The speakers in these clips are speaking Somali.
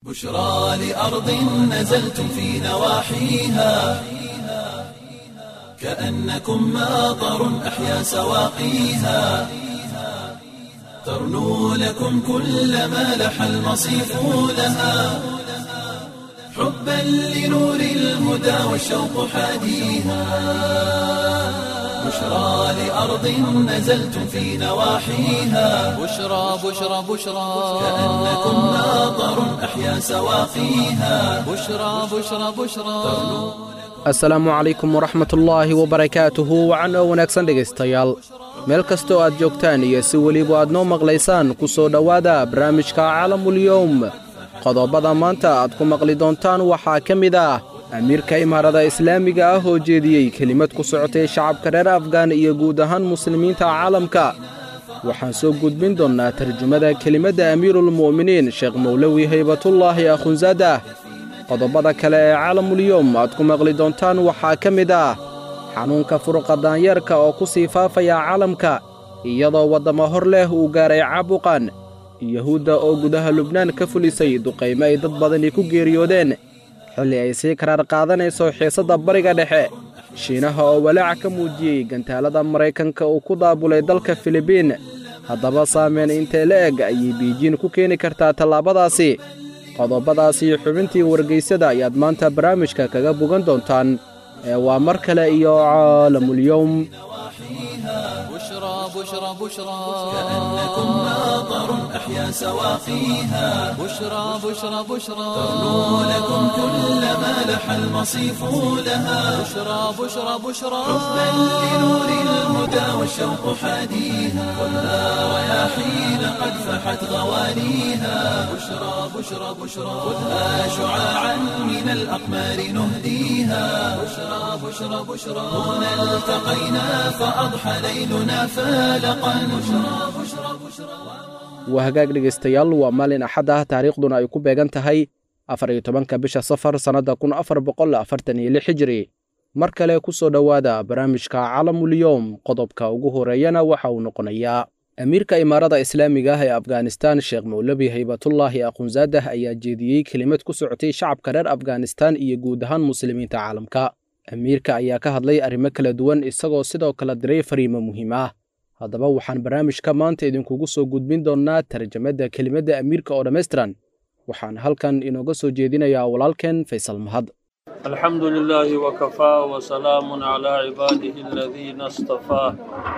بشرى لأرض نزلتم في نواحيها كأنكم ماطر أحيا سواقيها ترنو لكم كل ما لح المصيف لها حبا لنور الهدى والشوق حاديها بشرى لأرض نزلتم في نواحيها بشرى بشرى بشرى كأنكم ماطر أحيا سواقيها بشرى بشرى بشرى asalaamu calaykum waraxmatullaahi wabarakaatuhu wacan oo wanaagsan dhegaystayaal meel kastoo aad joogtaan iyo si weliba aad noo maqlaysaan ku soo dhowaada barnaamijka caalamulyowm qodobada maanta aad ku maqli doontaan waxaa ka mid ah amiirka imaarada islaamiga ah oo jeediyey kelimad ku socotay shacabka reer afgaan iyo guud ahaan muslimiinta caalamka waxaan soo gudbin doonnaa tarjumada kelimadda amiiruulmu'miniin sheekh mowlowi haybatullaahi akhunsadah qodobada kale ee caalamulyowm aad ku maqli doontaan waxaa ka mid ah xanuunka furuqa daanyeerka oo ku sii faafaya caalamka iyadoo waddamo hor leh uu gaaray caabuqan yuhuudda oo gudaha lubnaan ka fulisay duqaymo ay dad badani ku geeriyoodeen xilli ay sii karaar qaadanayso xiisadda bariga dhexe shiinaha oo walaaca ka muujiyey gantaalada maraykanka uu ku daabulay dalka filibiin haddaba saameyn intee la eg ayay biijiin ku keeni kartaa tallaabadaasi qodobadaasi xubintii wargaysada ayaad maanta barnaamijka kaga bogan doontaan ee waa mar kale iyo caalamulyowm بشرى بشرى بشرى كأنكم ماطر أحيا سواقيها بشرى بشرى بشرى ترنو لكم كل ما لح المصيف لها بشرى بشرى بشرى حبا لنور الهدى والشوق حاديها خذها رياحين قد فحت غوانيها بشرى بشرى بشرى خذها شعاعا من الأقمار نهديها بشرى بشرى بشرى هنا التقينا فأضحى ليلنا فالقا بشرى بشرى بشرى waa hagaag dhegaystayaal waa maalin axad ah taariikhduna ay ku beegan tahay afar iyo tobanka bisha safar sannadda kun afar boqol afartan iyo lix hijiri mar kale ku soo dhowaada barnaamijka caalamulyowm qodobka ugu horeeyana waxa uu noqonayaa amiirka imaarada islaamiga ah ee afghanistan sheekh mowlabi haybatullaahi akhunsadah ayaa jeediyey kelimad ku socotay shacabka reer afghanistan iyo guud ahaan muslimiinta caalamka amiirka ayaa ka hadlay arrimo kala duwan isagoo sidoo kale diray fariimo muhiim ah haddaba waxaan barnaamijka maanta idinkugu soo gudbin doonnaa tarjamadda kelimadda amiirka oo dhammaystiran waxaan halkan inooga soo jeedinayaa walaalkeen faysal mahad الحمد لله وكفى وسلام على عباده الذين اصطفى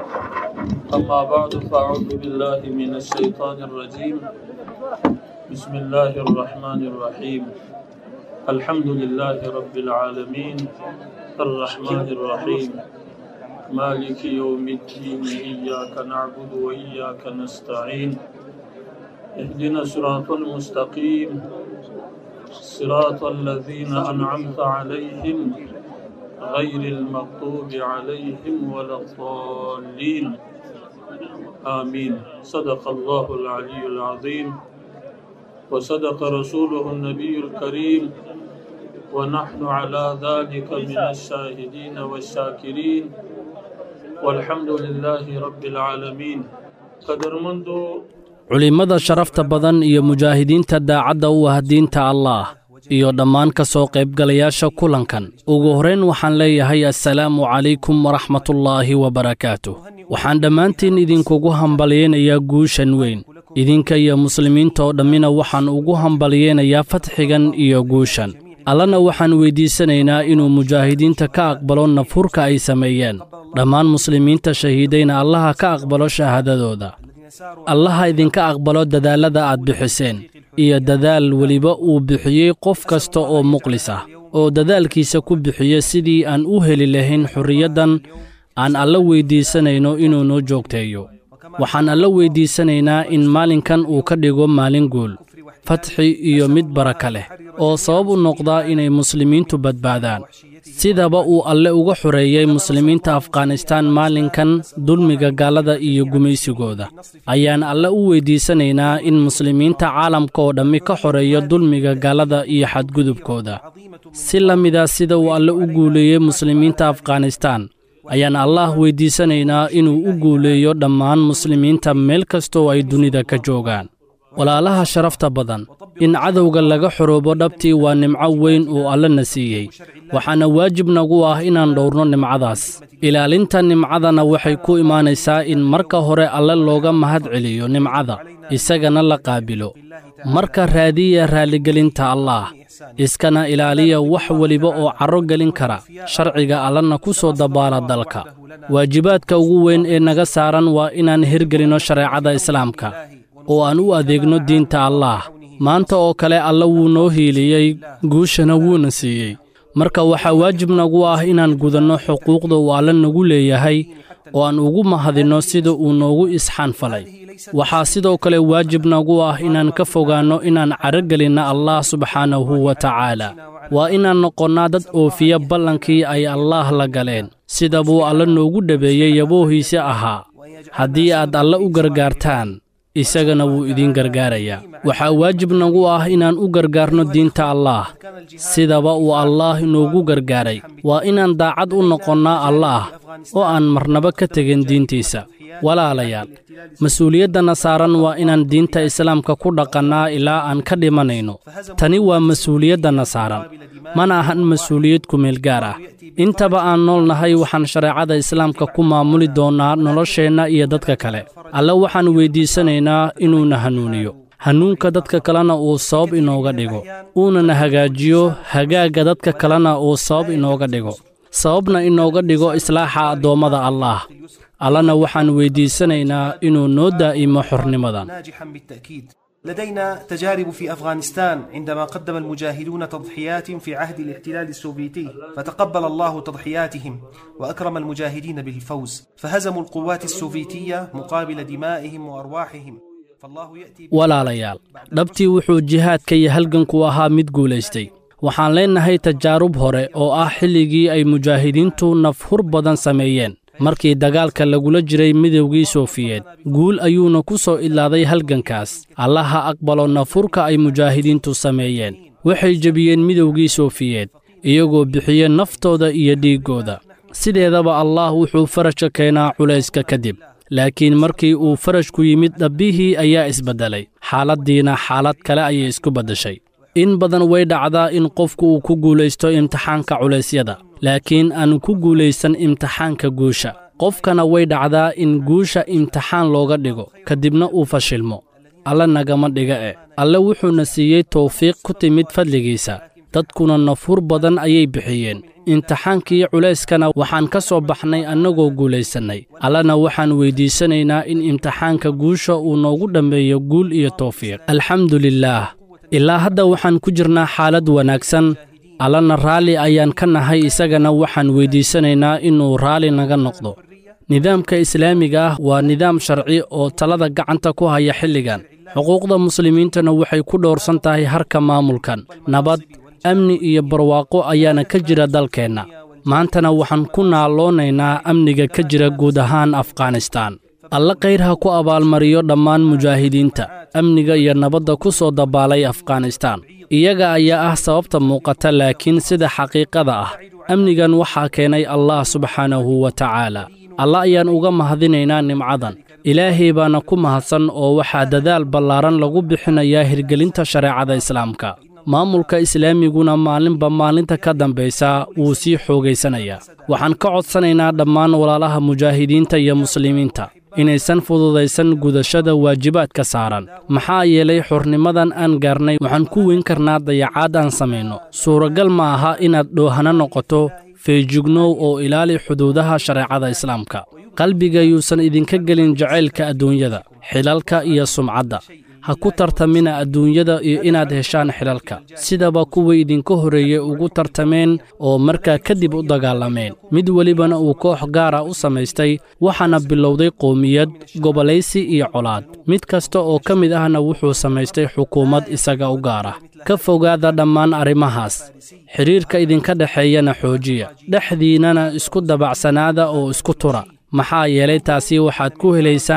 أما بعد فأعوذ بالله من الشيطان الرجيم بسم الله الرحمن الرحيم الحمد لله رب العالمين الرحمن الرحيم مالك يوم الدين إياك نعبد وإياك نستعين اهدنا الصراط المستقيم صراط الذين أنعمت عليهم غير المغضوب عليهم ولا الضالين آمين صدق الله العلي العظيم وصدق رسوله النبي الكريم ونحن على ذلك من الشاهدين والشاكرين والحمد لله رب العالمين قدر منذ culimmada sharafta badan iyo mujaahidiinta daacadda u ah diinta allaah iyo dhammaan ka soo qaybgalayaasha kulankan ugu horrayn waxaan leeyahay assalaamu calaykum waraxmatullaahi wabarakaatuh waxaan dhammaantiin idinkugu hambalyaynayaa guushan weyn idinka iyo muslimiinta oo dhammina waxaan ugu hambalyaynayaa fatxigan iyo guushan allana waxaan weyddiisanaynaa inuu mujaahidiinta ka aqbalo nafhurka ay sameeyeen dhammaan muslimiinta shahiidayna allaha ka aqbalo shahaadadooda allaha idinka aqbalo dadaallada aad bixiseen iyo dadaal weliba uu bixiyey qof kasta oo muqlis ah oo dadaalkiisa ku bixiya sidii aan u heli lahayn xorriyaddan aan alla weyddiisanayno inuu noo joogteeyo waxaan alla weyddiisanaynaa in maalinkan uu ka dhigo maalin guul fatxi iyo mid baraka leh oo sabab u noqdaa inay muslimiintu badbaadaan sidaba uu alle uga xoreeyey muslimiinta afghanistaan maalinkan dulmiga gaalada iyo gumaysigooda ayaan alle u weyddiisanaynaa in muslimiinta caalamka oo dhammi ka xoreeyo dulmiga gaalada iyo xadgudubkooda si la mida sida uu alle u guuleeyey muslimiinta afghanistaan ayaan allaah weyddiisanaynaa inuu u guuleeyo dhammaan muslimiinta meel kastoo ay dunida ka joogaan walaalaha sharafta badan in cadowga laga xoroobo dhabtii waa nimco weyn oo allana siiyey waxaana waajib nagu ah inaan dhowrno nimcadaas ilaalinta nimcadana waxay ku imaanaysaa in marka hore alle looga mahad celiyo nimcada isagana la qaabilo marka raadiya raalligelinta allaah iskana ilaaliya wax weliba oo carro gelin kara sharciga allana ku soo dabaala dalka waajibaadka ugu weyn ee naga saaran waa inaan hirgelinno shareecada islaamka oo aan u adeegno diinta allaah maanta oo kale alle wuu noo hiiliyey guushana wuuna siiyey marka waxaa waajib nagu ah inaan gudanno xuquuqda uu alle nagu leeyahay oo aan ugu mahadinno sida uu noogu isxaan falay waxaa sidoo kale waajib nagu ah inaan ka fogaanno inaan caragelinna allah subxaanahu wa tacaala waa inaan noqonnaa dad oofiya ballankii ay allaah la galeen sida buu alle noogu dhabeeyey yaboohiisi ahaa haddii aad alle u gargaartaan isagana wuu idiin gargaarayaa waxaa waajib nagu ah inaan u gargaarno diinta allaah sidaba uu allaah inoogu gargaaray waa inaan daacad u noqonnaa allaah oo aan marnaba ka tegin diintiisa walaalayaal mas-uuliyaddana saaran waa inaan diinta islaamka ku dhaqannaa ilaa aan ka dhimanayno tani waa mas-uuliyaddana saaran mana ahan mas-uuliyad kumeel gaar ah intaba aan nool nahay waxaan shareecada islaamka ku maamuli doonnaa nolosheenna iyo dadka kale alle waxaan weyddiisanaynaa inuuna hanuuniyo hanuunka dadka kalena uu sabab inooga dhigo uunana hagaajiyo hagaagga dadka kalena uu sabab inooga dhigo sababna inooga dhigo islaaxa addoommada allaah allana waxaan weyddiisanaynaa inuu noo daa'imo xornimadan ناجحا بالتأكيد لدينا تجارب في أفغانستان عندما قدم المجاهدون تضحيات في عهد الاحتلال السوفيتي فتقبل الله تضحياتهم وأكرم المجاهدين بالفوز فهزموا القوات السوفيتية مقابل دمائهم وأرواحهم فالله يأتي walaalayaal dhabtii wuxuu jihaadka iyo halganku ahaa mid guulaystay waxaan leennahay tajaarub hore oo ah xilligii ay mujaahidiintu nafhur badan sameeyeen markii dagaalka lagula jiray midowgii soofiyeed guul ayuuna ku soo idlaaday halgankaas allaha aqbalo nafurka ay mujaahidiintu sameeyeen waxay jebiyeen midowgii soofiyeed iyagoo bixiye naftooda iyo dhiiggooda sideedaba allaah wuxuu farajka keenaa culayska kadib laakiin markii uu farajku yimid dhabbihii ayaa isbeddelay xaaladdiina xaalad kale ayay isku beddeshay in badan way dhacdaa in qofku uu ku guulaysto imtixaanka culaysyada laakiin aanu ku guulaysan imtixaanka guusha qofkana way dhacdaa in guusha imtixaan looga dhigo kadibna uu fashilmo alle nagama dhiga e alle wuxuuna siiyey tawfiiq ku timid fadligiisa dadkuna nafhur badan ayay bixiyeen imtixaankii culayskana waxaan ka soo baxnay annagoo guulaysannay allena waxaan weyddiisanaynaa in imtixaanka guusha uu noogu dhammeeyo guul iyo tawfiiq alxamdu lilaah ilaa hadda waxaan ku jirnaa xaalad wanaagsan allana raalli ayaan ka nahay isagana waxaan weyddiisanaynaa inuu raalli naga noqdo nidaamka islaamiga ah waa nidaam sharci oo talada gacanta ku haya xilligan xuquuqda muslimiintana waxay ku dhowrsan tahay harka maamulkan nabad amni iyo barwaaqo ayaana ka jira dalkeenna maantana waxaan ku naaloonaynaa amniga ka jira guud ahaan afghanistaan alle khayr ha ku abaalmariyo dhammaan mujaahidiinta amniga iyo nabadda ku soo dabaalay afghanistaan iyaga ayaa ah sababta muuqata laakiin sida xaqiiqada ah amnigan waxaa keenay allah subxaanahu wa tacaala alla ayaan uga mahadinaynaa nimcadan ilaahay baana ku mahadsan oo waxaa dadaal ballaaran lagu bixinayaa hirgelinta shareecada islaamka maamulka islaamiguna maalinba maalinta ka dambaysa wuu sii xoogaysanayaa waxaan ka codsanaynaa dhammaan walaalaha mujaahidiinta iyo muslimiinta inaysan fududaysan gudashada waajibaadka saaran maxaa yeelay xornimadan aan gaarnay waxaan ku weyn karnaa dayacaad aan samayno suuragal ma aha inaad dhoohana noqoto feejignow oo ilaali xuduudaha shareecada islaamka qalbiga yuusan idinka gelin jacaylka adduunyada xilalka iyo sumcadda ha ku tartamina adduunyada iyo inaad heshaan xilalka sidaba kuwii idinka horreeyey ugu tartameen oo markaa kadib u dagaalameen mid welibana uu koox gaara u samaystay waxaana bilowday qowmiyad gobolaysi iyo colaad mid kasta oo ka mid ahna wuxuu samaystay xukuumad isaga u gaara ka fogaada dhammaan arrimahaas xidhiirka idinka dhexeeyana xoojiya dhexdiinnana isku dabacsanaada oo isku tura maxaa yeelay taasi waxaad ku helaysaan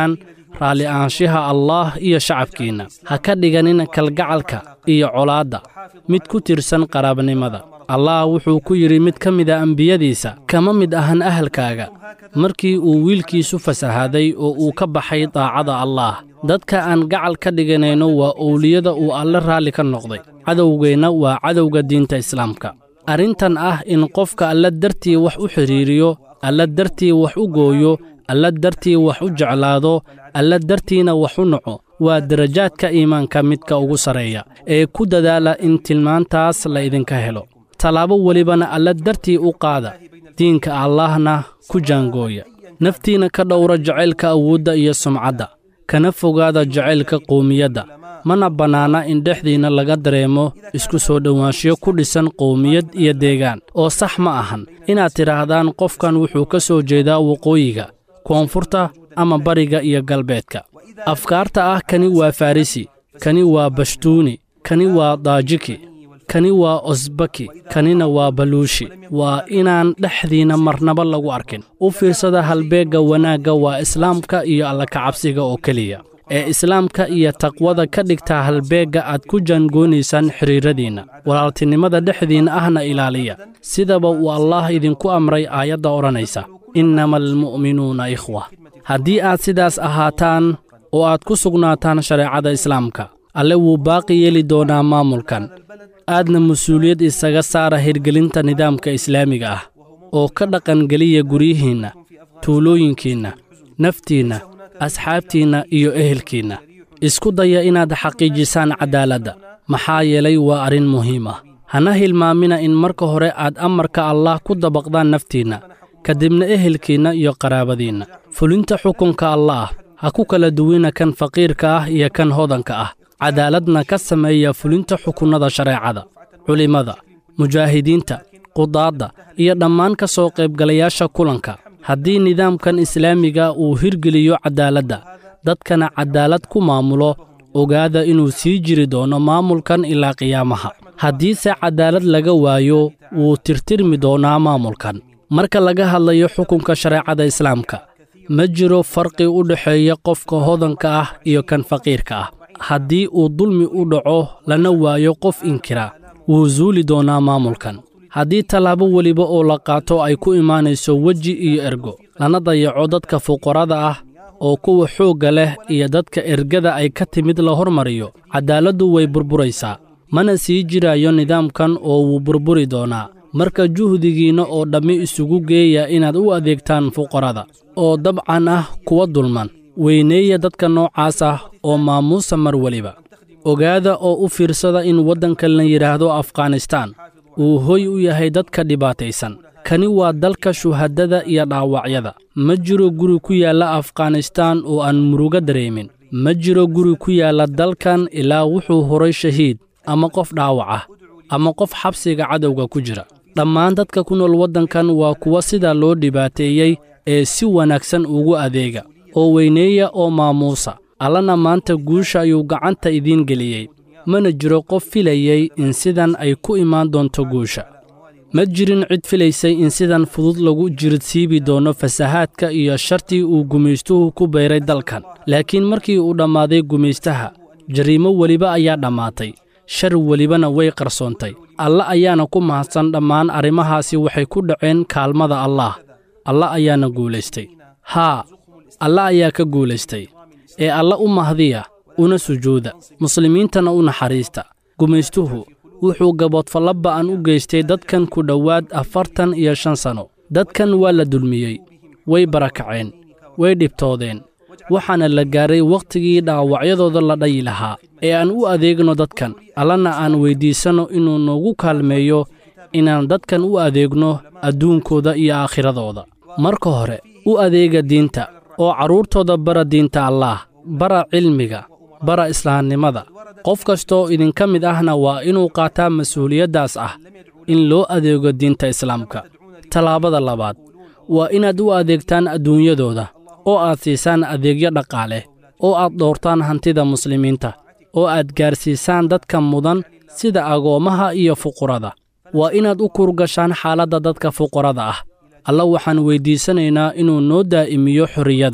raalli ahaanshaha allaah iyo shacabkiinna ha ka dhiganin kalgacalka iyo colaadda mid ku tirsan qaraabnimada allah wuxuu ku yidhi mid ka mida ambiyadiisa kama mid ahan ahalkaaga markii uu wiilkiisu fasahaaday oo uu ka baxay daacada allaah dadka aan gacal ka dhiganayno waa owliyada uu alle raalli ka noqday cadowgeenna waa cadowga diinta islaamka arrintan ah in qofka alla dartii wax u xidhiiriyo alla dartii wax u gooyo alla dartii wax u jeclaado alla dartiina wax u naco waa darajaadka iimaanka midka ugu sarreeya ee ku dadaala in tilmaantaas la idinka helo tallaabo welibana alla dartii u qaada diinka allaahna ku jaangooya naftiina ka dhowra jacaylka awoodda iyo sumcadda kana fogaada jacaylka qowmiyadda mana bannaana in dhexdiinna laga dareemo isku soo dhowaanshiyo ku dhisan qowmiyad iyo deegaan oo sax ma ahan inaad tidhaahdaan qofkan wuxuu ka soo jeedaa waqooyiga koonfurta ama bariga iyo galbeedka afkaarta ah kani waa farrisi kani waa bashtuuni kani waa daajiki kani waa osbaki kanina waa baluushi waa inaan dhexdiinna marnaba lagu arkin u fiirsada halbeegga wanaagga waa islaamka iyo allakacabsiga oo keliya ee islaamka iyo taqwada ka dhigtaa halbeegga aad ku jaangoonaysaan xidhiirradiinna walaaltinimada dhexdiinna ahna ilaaliya sidaba uu allaah idinku amray aayadda odhanaysa innama almu'minuuna ikhwa haddii aad sidaas ahaataan oo aad ku sugnaataan shareecada islaamka alle wuu baaqi yeeli doonaa maamulkan aadna mas-uuliyad isaga saara hirgelinta nidaamka islaamiga ah oo ka dhaqangeliya guryihiinna tuulooyinkiinna naftiinna asxaabtiinna iyo ehelkiinna isku daya inaad xaqiijisaan caddaaladda maxaa yeelay waa arrin muhiim ah hana hilmaamina in marka hore aad amarka allaah ku dabaqdaan naftiinna kadibna ehelkiinna iyo qaraabadiinna fulinta xukunka allaah ha ku kala duwina kan faqiirka ah iyo kan hodanka ah cadaaladna ka sameeya fulinta xukunnada shareecada culimmada mujaahidiinta qudaadda iyo dhammaan ka soo qaybgalayaasha kulanka haddii nidaamkan islaamiga uu hirgeliyo caddaaladda dadkana caddaalad ku maamulo ogaada inuu sii jiri doono maamulkan ilaa qiyaamaha haddiise caddaalad laga waayo wuu tirtirmi doonaa maamulkan marka laga hadlayo xukunka shareecada islaamka ma jiro farqi u dhexeeya qofka hodanka ah iyo kan faqiirka ah haddii uu dulmi u dhaco lana waayo qof inkira wuu suuli doonaa maamulkan haddii tallaabo weliba oo la qaato ay ku imaanayso weji iyo ergo lana dayaco dadka fuqarada ah oo kuwa xoogga leh iyo dadka ergada ay ka timid la hormariyo caddaaladdu way burburaysaa mana sii jirayo nidaamkan oo wuu burburi doonaa marka juhdigiinna oo dhammi isugu geeya inaad u adeegtaan fuqarada oo dabcan ah kuwa dulman weyneeya dadka noocaas ah oo maamuusa mar weliba ogaada oo u fiirsada in waddanka la yidhaahdo afghanistaan uu hoy u yahay dadka dhibaataysan kani waa dalka shuhadada iyo dhaawacyada ma jiro guri ku yaalla afghanistaan oo aan murugo dareemin ma jiro guri ku yaalla dalkan ilaa wuxuu horay shahiid ama qof dhaawac ah ama qof xabsiga cadowga ku jira dhammaan dadka ku nool waddankan waa kuwa sidaa loo dhibaateeyey ee si wanaagsan ugu adeega oo weyneeya oo maamuusa allana maanta guusha ayuu gacanta idiin geliyey mana jiro qof filayey in sidan ay ku imaan doonto guusha ma jirin cid filaysay in sidan fudud lagu jiridsiibi doono fasahaadka iyo shartii uu gumaystuhu ku bayray dalkan laakiin markii uu dhammaaday gumaystaha jariimo weliba ayaa dhammaatay shar welibana way qarsoontay alla ayaana ku mahadsan dhammaan arrimahaasi waxay ku dhaceen kaalmada allaah alla ayaana guulaystay haa alla ayaa ka guulaystay ee alla u mahdiya una sujuuda muslimiintana u naxariista gumaystuhu wuxuu gaboodfallo ba'an u geystay dadkan ku dhowaad afartan iyo shan sanno dadkan waa la dulmiyey way barakaceen way dhibtoodeen waxaana la gaaray wakhtigii dhaawacyadooda la dhayi lahaa ee aan u adeegno dadkan allana aan weyddiisanno inuu noogu kaalmeeyo inaan dadkan u adeegno adduunkooda iyo aakhiradooda marka hore u adeega diinta oo carruurtooda bara diinta allaah bara cilmiga bara islaamnimada qof kastooo idinka mid ahna waa inuu qaataa mas-uuliyaddaas ah in loo adeego diinta islaamka tallaabada labaad waa inaad u adeegtaan adduunyadooda oo aad siisaan adeegyo dhaqaale oo aad dhowrtaan hantida muslimiinta oo aad gaarsiisaan dadka mudan sida agoommaha iyo fuqurada waa inaad u kurgashaan xaaladda dadka fuqarada ah alla waxaan weyddiisanaynaa inuu noo daa'imiyo xorriyadan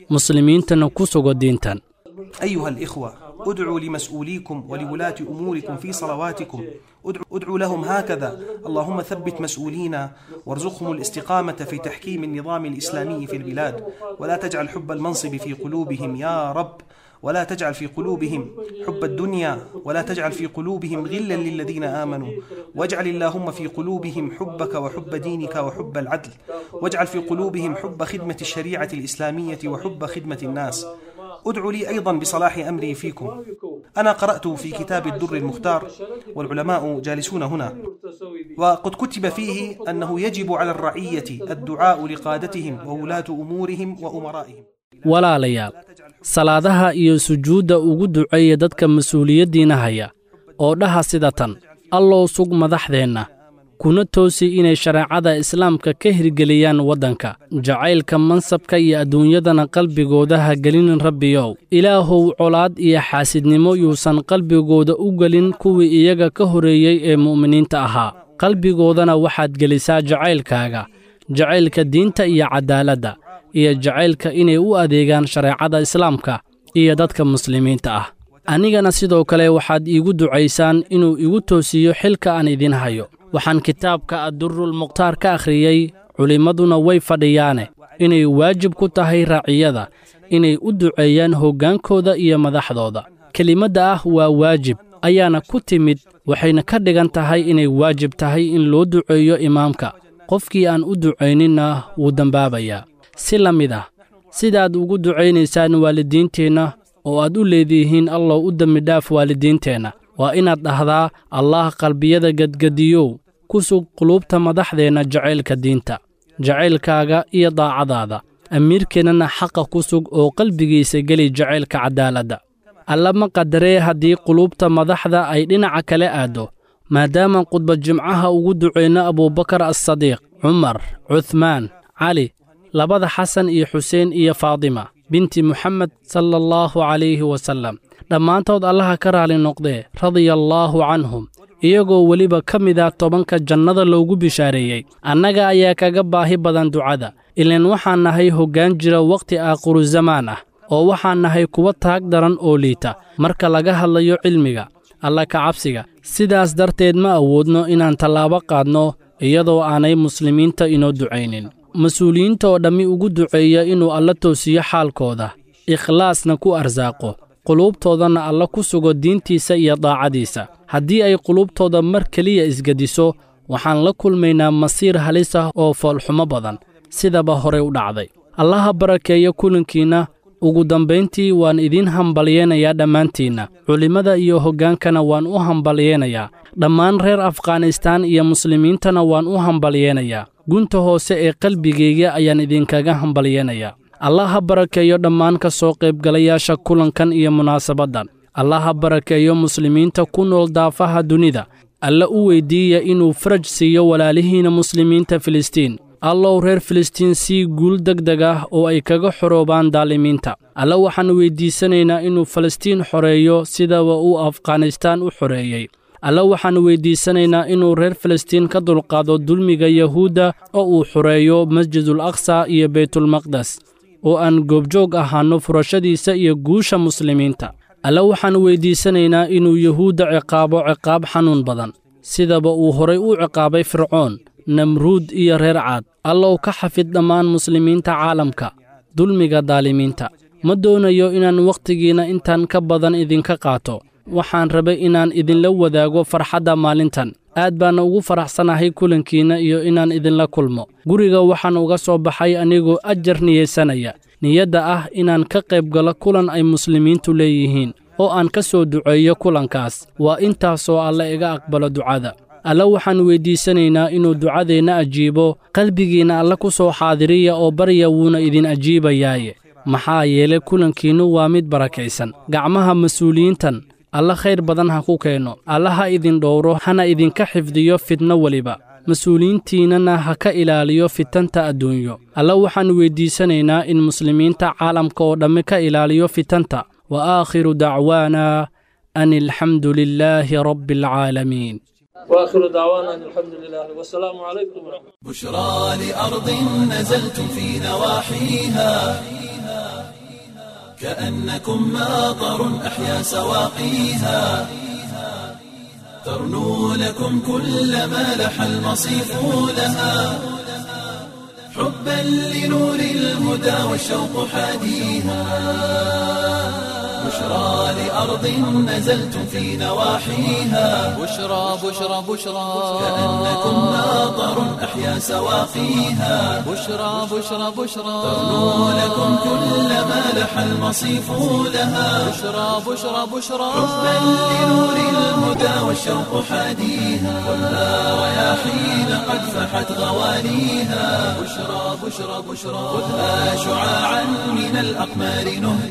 muslimiintana ku sugo diintan أيها الإخوة ادعوا لمسؤوليكم ولولاة أموركم في صلواتكم ادعوا, ادعوا لهم هكذا اللهم ثبت مسؤولينا وارزقهم الاستقامة في تحكيم النظام الإسلامي في البلاد ولا تجعل حب المنصب في قلوبهم يا رب ولا تجعل في قلوبهم حب الدنيا ولا تجعل في قلوبهم غلا للذين آمنوا واجعل اللهم في قلوبهم حبك وحب دينك وحب العدل واجعل في قلوبهم حب خدمة الشريعة الإسلامية وحب خدمة الناس ادعوا لي أيضا بصلاح أمري فيكم أنا قرأت في كتاب الدر المختار والعلماء جالسون هنا وقد كتب فيه أنه يجب على الرعية الدعاء لقادتهم وولاة أمورهم وأمرائهم walaalayaal salaadaha iyo sujuudda ugu duceeya dadka mas-uuliyaddiina haya oo dhaha sida tan allow sug madaxdeenna kuna toosi inay shareecada islaamka ka hirgeliyaan waddanka jacaylka mansabka iyo adduunyadana qalbigooda ha gelin rabbiyow ilaahow colaad iyo xaasidnimo yuusan qalbigooda u gelin kuwii iyaga ka horreeyey ee mu'miniinta ahaa qalbigoodana waxaad gelisaa jacaylkaaga jacaylka diinta iyo caddaaladda iyo jacaylka inay u adeegaan shareecada islaamka iyo dadka muslimiinta ah anigana sidoo kale waxaad iigu ducaysaan inuu igu toosiyo xilka aan idin hayo waxaan kitaabka addurul mukhtaar ka akhriyey culimmaduna way fadhiyaane inay waajib ku tahay raaciyada inay u duceeyaan hoggaankooda iyo madaxdooda kelimadda ah waa waajib ayaana ku timid waxayna ka dhigan tahay inay waajib tahay in loo duceeyo imaamka qofkii aan u ducayninna wuu dembaabayaa si la mid ah sidaad ugu ducaynaysaan waalidiinteenna oo aad u leedihiin allow u dembidhaaf waalidiinteenna waa inaad dhahdaa allaah qalbiyada gedgediyow ku sug quluubta madaxdeenna jacaylka diinta jacaylkaaga iyo daacadaada amiirkeennana xaqa ku sug oo qalbigiisa geli jacaylka caddaaladda alla ma qadaree haddii quluubta madaxda ay dhinaca kale aaddo maadaama khudba jimcaha ugu ducayno abuubakar assadiiq cumar cuhmaan cali labada xasan iyo xuseen iyo faadima binti muxamed sala allahu calayhi wasallam dhammaantood allaha ka raali noqdee radiyallaahu canhum iyagoo weliba ka mida tobanka jannada loogu bishaareeyey annaga ayaa kaga baahi badan ducada ilaan waxaan nahay hoggaan jira wakhti aakhiru zamaan ah oo waxaan nahay kuwa taag daran oo liita marka laga hadlayo cilmiga alla ka cabsiga sidaas darteed ma awoodno inaan tallaabo qaadno iyadoo aanay muslimiinta inoo ducaynin mas-uuliyiinta oo dhammi ugu duceeya inuu alla toosiyo xaalkooda ikhlaasna ku arsaaqo quluubtoodana alla ku sugo diintiisa iyo daacadiisa haddii ay quluubtooda mar keliya isgediso waxaan la kulmaynaa masiir halis ah oo foolxumo badan sidaba horey u dhacday allaha barakeeya kulankiinna ugu dambayntii waan idiin hambalyeenayaa dhammaantiinna culimmada iyo hoggaankana waan u hambalyeenayaa dhammaan reer afghanistaan iyo muslimiintana waan u hambalyeenayaa gunta hoose ee qalbigayga ayaan idinkaga hambalyeenayaa allah ha barakeeyo dhammaan ka soo qaybgalayaasha kulankan iyo munaasabaddan allah ha barakeeyo muslimiinta ku nool daafaha dunida alla u weyddiiya inuu faraj siiyo walaalihiinna muslimiinta filistiin allow reer filistiin sii guul deg deg ah oo ay kaga xoroobaan daalimiinta alla waxaan weyddiisanaynaa inuu falastiin xoreeyo sidaba uu afghanistaan u xoreeyey alla waxaan weyddiisanaynaa inuu reer filistiin ka dulqaado dulmiga yahuudda oo uu xoreeyo masjidul aqsa iyo beytulmaqdes oo aan goobjoog ahaanno furashadiisa iyo guusha muslimiinta alla waxaan weyddiisanaynaa inuu yahuudda ciqaabo ciqaab xanuun badan sidaba uu horay u ciqaabay fircoon namruud iyo reer caad allow ka xafid dhammaan muslimiinta caalamka dulmiga daalimiinta ma doonayo inaan wakhtigiinna intan ka badan idinka qaato waxaan rabay inaan idinla wadaago farxadda maalintan aad baana ugu faraxsanahay kulankiinna iyo inaan idinla kulmo guriga waxaan uga soo baxay anigoo ajar niyeysanaya niyadda ah inaan ka qayb galo kulan ay muslimiintu leeyihiin oo aan ka soo duceeyo kulankaas waa intaasoo alle iga aqbalo ducada alla waxaan weyddiisanaynaa inuu ducadeenna ajiibo qalbigiinna alla ku soo xaadiriya oo barya wuuna idin ajiibayaaye maxaa yeelay kulankiinnu waa mid barakaysan gacmaha mas-uuliyiintan alla khayr badan ha ku keenno alla ha idin dhowro hana idinka xifdiyo fidno weliba mas-uuliyiintiinnana ha ka ilaaliyo fitanta adduunyo alla waxaan weyddiisanaynaa in muslimiinta caalamka oo dhammi ka ilaaliyo fitanta wa aakhiru dacwaana an alxamdu lilaahi rabbi alcaalamiin واخر دعوانا ان الحمد لله والسلام عليكم ورحمه الله بشرى لأرض نزلتم في نواحيها كأنكم ماطر أحيا سواقيها ترنو لكم كل ما لح المصيف لها حبا لنور الهدى والشوق حاديها بشرى لأرض نزلتم في نواحيها بشرى بشرى بشرى كأنكم ماطر أحيا سواقيها بشرى بشرى بشرى ترنو لكم كل ما لح المصيف لها بشرى بشرى بشرى حبا لنور الهدى والشوق حاديها كلها رياحين قد فحت غواليها بشرى بشرى بشرى خذها شعاعا من الأقمار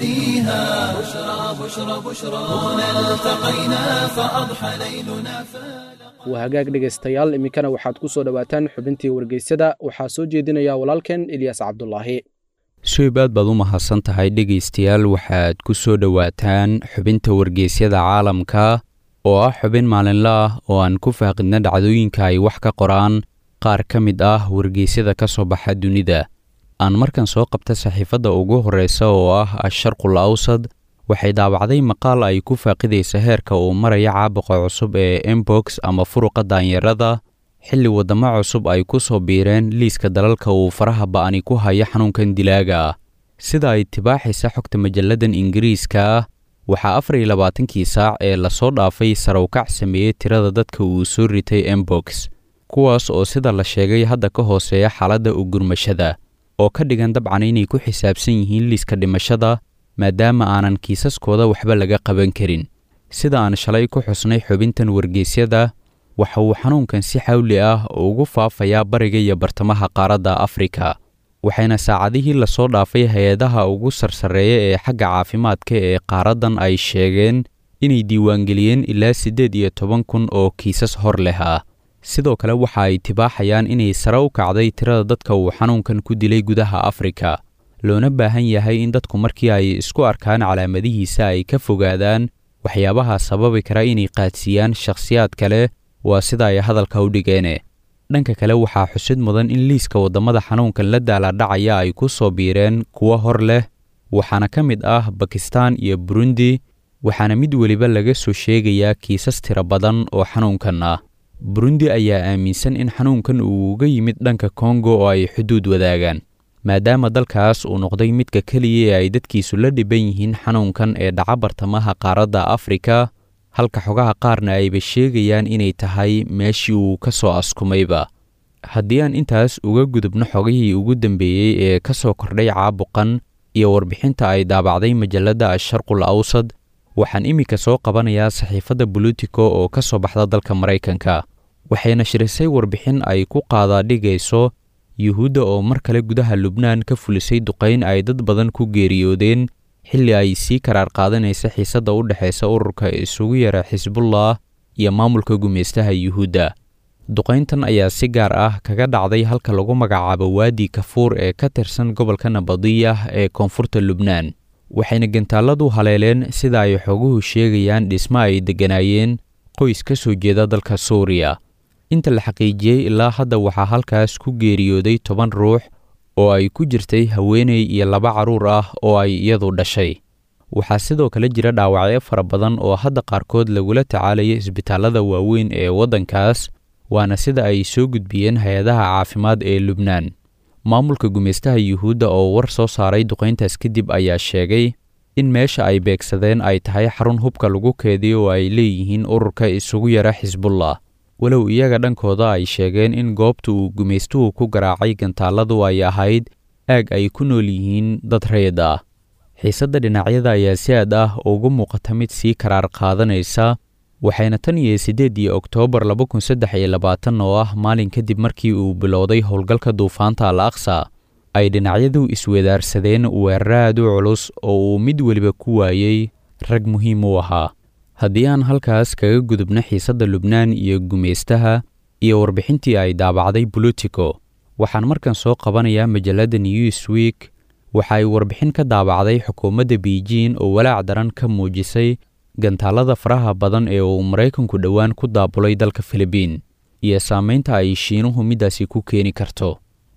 نهديها بشرى بشرى بشرى هنا التقينا فأضحى ليلنا فلا waa hagaag dhegaystayaal iminkana waxaad ku soo dhowaataan xubintii wargeysyada waxaa soo jeedinaya walaalkeen ilyaas cabdulaahi suhib aad baad u mahadsan tahay dhegaystayaal waxaad ku soo dhowaataan xubinta wargeysyada caalamka oo ah xubin maalinle ah oo aan ku faaqidna dhacdooyinka ay wax ka qoraan qaar ka mid ah wargeysyada ka soo baxa dunida aan markan soo qabta saxiifadda ugu horreysa oo ah asharqul awsad waxay daabacday maqaal ay ku faaqidaysa heerka uu maraya caabuqa cusub ee embox ama furuqa daanyarada xilli waddamo cusub ay ku soo biireen liiska dalalka uu faraha ba'ani ku haya xanuunkan dilaaga ah sida ay tibaaxaysa xogta majalladan ingiriiska ah waxaa afar iyo labaatankii saac ee lasoo dhaafay sarawkac sameeyey tirada dadka uu soo ritay embox kuwaas oo sida la sheegay hadda ka hooseeya xaaladda ugurmashada oo ka dhigan dabcan inay ku xisaabsan yihiin liiska dhimashada maadaama aanan kiisaskooda waxba laga qaban karin sida aan shalay ku xusnay xubintan wargeysyada waxa uu xanuunkan si xawli ah ugu faafayaa bariga iyo bartamaha qaaradda afrika waxayna saacadihii lasoo dhaafay hay-adaha ugu sarsareeya ee xagga caafimaadka ee qaaraddan ay sheegeen inay diiwaangeliyeen ilaa siddeed iyo toban kun oo kiisas hor leh ah sidoo kale waxa ay tibaaxayaan inay sare u kacday tirada dadka uu xanuunkan ku dilay gudaha afrika loona baahan yahay in dadku markii ay isku arkaan calaamadihiisa ay ka fogaadaan waxyaabaha sababi kara inay qaadsiiyaan shakhsiyaad kale waa sida ay hadalka u dhigeene dhanka kale waxaa xusid mudan in liiska waddamada xanuunkan la daaladhacaya ay ku soo biireen kuwo hor leh waxaana ka mid ah bakistan iyo burundi waxaana mid weliba laga soo sheegayaa kiisas tiro badan oo xanuunkan ah burundi ayaa aaminsan in xanuunkan uu uga yimid dhanka kongo oo ay xuduud wadaagaan maadaama dalkaas uu noqday midka keliya ee ay dadkiisu la dhiban yihiin xanuunkan ee dhaca bartamaha qaaradda afrika halka xogaha qaarna ayba sheegayaan inay tahay meeshii uu ka soo askumayba haddii aan intaas uga gudubno xogihii ugu dambeeyey ee ka soo kordhay caabuqan iyo warbixinta ay daabacday majalladda asharqul awsad waxaan iminka soo qabanayaa saxiifadda bolitico oo ka soo baxda dalka maraykanka waxay nashrisay warbixin ay ku qaadaadhigayso yuhuudda oo mar kale gudaha lubnaan ka fulisay duqayn ay dad badan ku geeriyoodeen xilli ay sii karaar qaadanaysa xiisadda u dhexaysa ururka isugu yara xisbullah iyo maamulka gumaystaha yuhuudda duqayntan ayaa si gaar ah kaga dhacday halka lagu magacaabo waadi kafuur ee ka tirsan gobolka nabadiyah ee koonfurta lubnaan waxayna gantaaladu haleeleen sida ay xoguhu sheegayaan dhismo ay degganaayeen qoys ka soo jeeda dalka suuriya inta la xaqiijiyey ilaa hadda waxaa halkaas ku geeriyooday toban ruux oo ay ku jirtay haweeney iyo laba carruur ah oo ay iyadu dhashay waxaa sidoo kale jira dhaawacyo fara badan oo hadda qaarkood lagula tacaalaya isbitaallada waaweyn ee waddankaas waana sida ay soo gudbiyeen hay-adaha caafimaad ee lubnaan maamulka gumaystaha yuhuudda oo war soo saaray duqayntaas kadib ayaa sheegay in meesha ay beegsadeen ay tahay xarun hubka lagu keediyo oo ay leeyihiin ururka isugu yara xisbullah walow iyaga dhankooda ay sheegeen in goobta uu gumaystuhu ku garaacay gantaaladu ay ahayd aag ay ku nool yihiin dad reed ah xiisadda dhinacyada ayaa si aad ah ugu muuqata mid sii karaar qaadanaysa waxayna tan iyo siddeedii oktoobar laba kun saddex iyo labaatan oo ah maalin kadib markii uu bilowday howlgalka duufaanta al aqsa ay dhinacyadu iswedaarsadeen weeraraad u culus oo uu mid weliba ku waayey rag muhiim u ahaa haddii aan halkaas kaga gudubno xiisadda lubnaan iyo gumaystaha iyo warbixintii ay daabacday bolitico waxaan markan soo qabanayaa majalladda newsweek waxa ay warbixin ka daabacday xukuumadda beijing oo walaac daran ka muujisay gantaalada faraha badan ee uu maraykanku dhowaan ku daabulay dalka filibiin iyo saamaynta ay shiinuhu middaasi ku keeni karto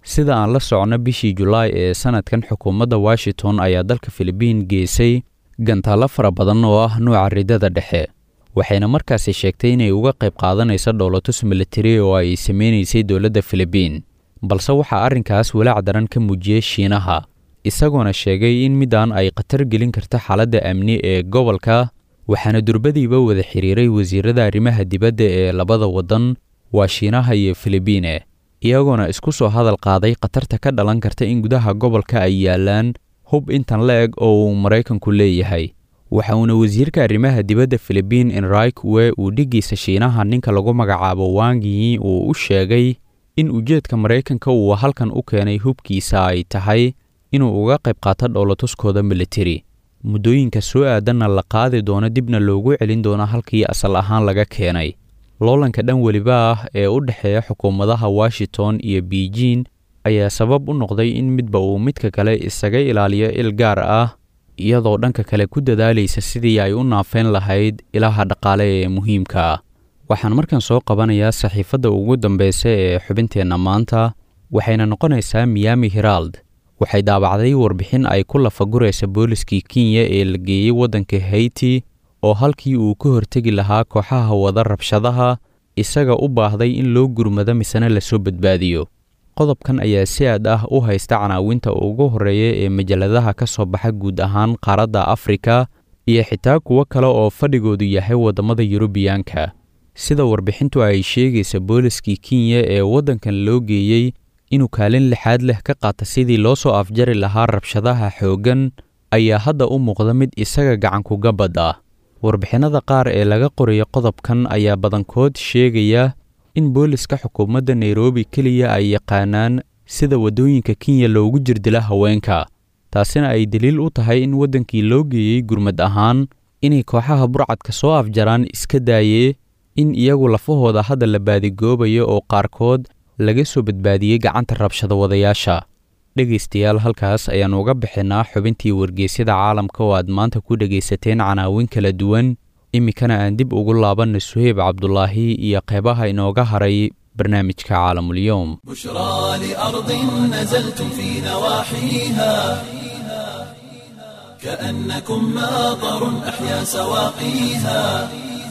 sida aan la socno bishii julaay ee sannadkan xukuumadda washington ayaa dalka filibiin geesay gantaallo fara badan oo ah nuuca ridada dhexe waxayna markaasi sheegtay inay uga qayb qaadanayso dhowlatus militari oo ay sameynaysay dowladda filibiin balse waxaa arrinkaas walaac daran ka muujiyey shiinaha isagoona sheegay in middan ay khatar gelin karto xaaladda amni ee gobolka waxaana durbadiiba wada xiriiray wasiirada arrimaha dibadda ee labada waddan waa shiinaha iyo filibiine iyagoona isku soo hadal qaaday khatarta ka dhalan karta in gudaha gobolka ay yaalaan hub intan la eg oo uu maraykanku leeyahay waxa uuna wasiirka arrimaha dibadda filibiin enrik we uu dhiggiisa shiinaha ninka lagu magacaabo wangiyi uu u sheegay in ujeedka maraykanka uu halkan u keenay hubkiisa ay tahay inuu uga qayb qaato dhowlatuskooda militari muddooyinka soo aadanna la qaadi doono dibna loogu celin doono halkii asal ahaan laga keenay loolanka dhan weliba ah ee u dhexeeya xukuumadaha washington iyo beijing ayaa sabab u noqday in midba uu midka kale isaga ilaaliyo il gaar ah iyadoo dhanka kale ku dadaalaysa sidii ay u naafeyn lahayd ilaha dhaqaale ee muhiimka ah waxaan markan soo qabanayaa saxiifadda ugu dambeysa ee xubinteenna maanta waxayna noqonaysaa miami herald waxay daabacday warbixin ay ku lafaguraysa booliskii kenya ee la geeyey waddanka haiti oo halkii uu ka hortegi lahaa kooxaha wada rabshadaha isaga u baahday in loo gurmado misena lasoo badbaadiyo qodobkan ayaa si aad ah u haysta canaawinta ugu horreeya ee majalladaha ka soo baxa guud ahaan qaaradda afrika iyo xitaa kuwo kale oo fadhigoodu yahay waddamada yurubiyaanka sida warbixintu ay sheegaysa booliskii kenya ee waddankan loo geeyey inuu kaalin lixaad leh ka qaata sidii loo soo afjari lahaa rabshadaha xooggan ayaa hadda u muuqda mid isaga gacankuga bad ah warbixinnada qaar ee laga qorayo qodobkan ayaa badankood sheegaya in booliska xukuumadda nairobi keliya ay yaqaanaan sida waddooyinka kenya loogu jirdila haweenka taasina ay daliil u tahay in waddankii loo geeyey gurmad ahaan inay kooxaha burcadka soo afjaraan iska daayee in iyagu lafahooda hadda la baadigoobayo oo qaarkood laga soo badbaadiyey gacanta rabshada wadayaasha dhegaystayaal halkaas ayaannu uga bixinnaa xubintii wargeysyada caalamka oo aad maanta ku dhegaysateen canaawin kala duwan iminkana aan dib ugu laabanna suheyb cabdulaahi iyo qeybaha inooga haray barnaamijka caalamulyoom بشرى لأرض نزلتم في نواحيها كأنكم ماطر أحيا سواقيها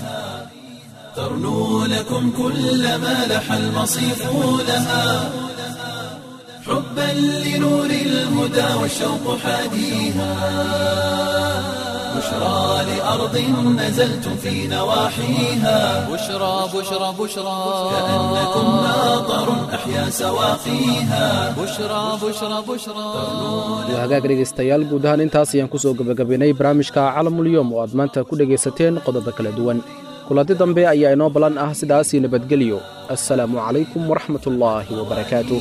ترنو لكم كل ما لح المصيف لها حبا لنور الهدى والشوق حاديها بشرى لأرض نزلتم في نواحيها بشرى بشرى بشرى كأنكم ماطر أحيا سواقيها بشرى بشرى بشرى waa hagaag dhegaystayaal guud ahaan intaas ayaan ku soo gebagabaynay barnaamijka calamulyoom oo aad maanta ku dhegaysateen qodobo kala duwan kulanti dambe ayaa inoo ballan ah sidaasii nabadgelyo assalaamu calaykum waraxmatullaahi wabarakaatuh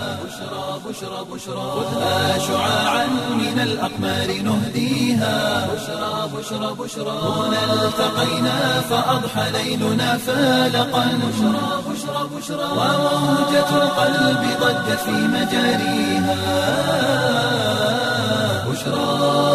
خذها شعاعا من الأقمار نهديها بشرى بشرى بشرى هنا التقينا فأضحى ليلنا فالقا بشرى بشرى بشرى وموجة القلب ضجت في مجاريها بشرى